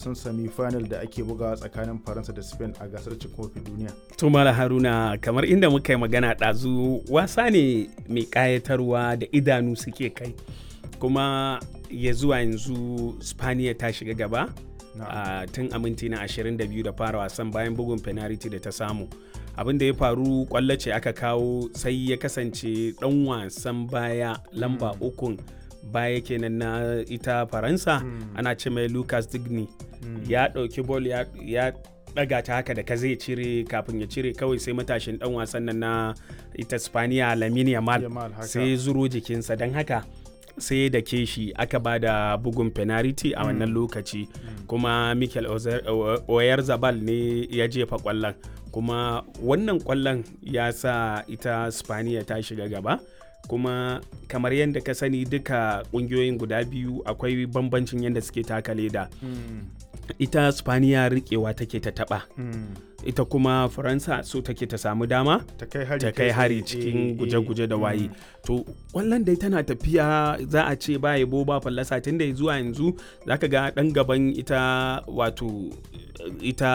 wasan semi final da ake bugawa tsakanin faransa da spain a gasar cin kofin duniya to mala haruna kamar inda muka yi magana ɗazu wasa ne mai ƙayatarwa da idanu suke kai kuma ya zuwa yanzu spaniya ta shiga gaba uh, tun a minti na 22 da fara wasan bayan bugun penalty da ta samu abin da ya faru kwallo ce aka kawo sai ya kasance dan wasan baya lamba mm. ukun baya kenan na ita faransa mm. ana ce mai lucas digny mm. ya ɗauki bol ya, ya daga ta haka da ka zai cire kafin ya cire kawai sai matashin dan wasan nan na ita spaniya lamine yamal sai zuro jikinsa don haka sai da ke shi aka ba da bugun penalty a wannan lokaci kuma mikel oyar zabal ne ya jefa kwallon kuma wannan kwallon ya sa ita spaniya ta shiga gaba kuma kamar yadda ka sani duka kungiyoyin guda biyu akwai bambancin yadda suke taka leda ita spaniya rikewa take ta taba ita kuma faransa so take ta samu dama ta kai hari cikin guje-guje da waye to wallan dai tana tafiya za a ce ba yabo ba fallasa tun da zuwa yanzu zaka ga dan gaban ita wato ita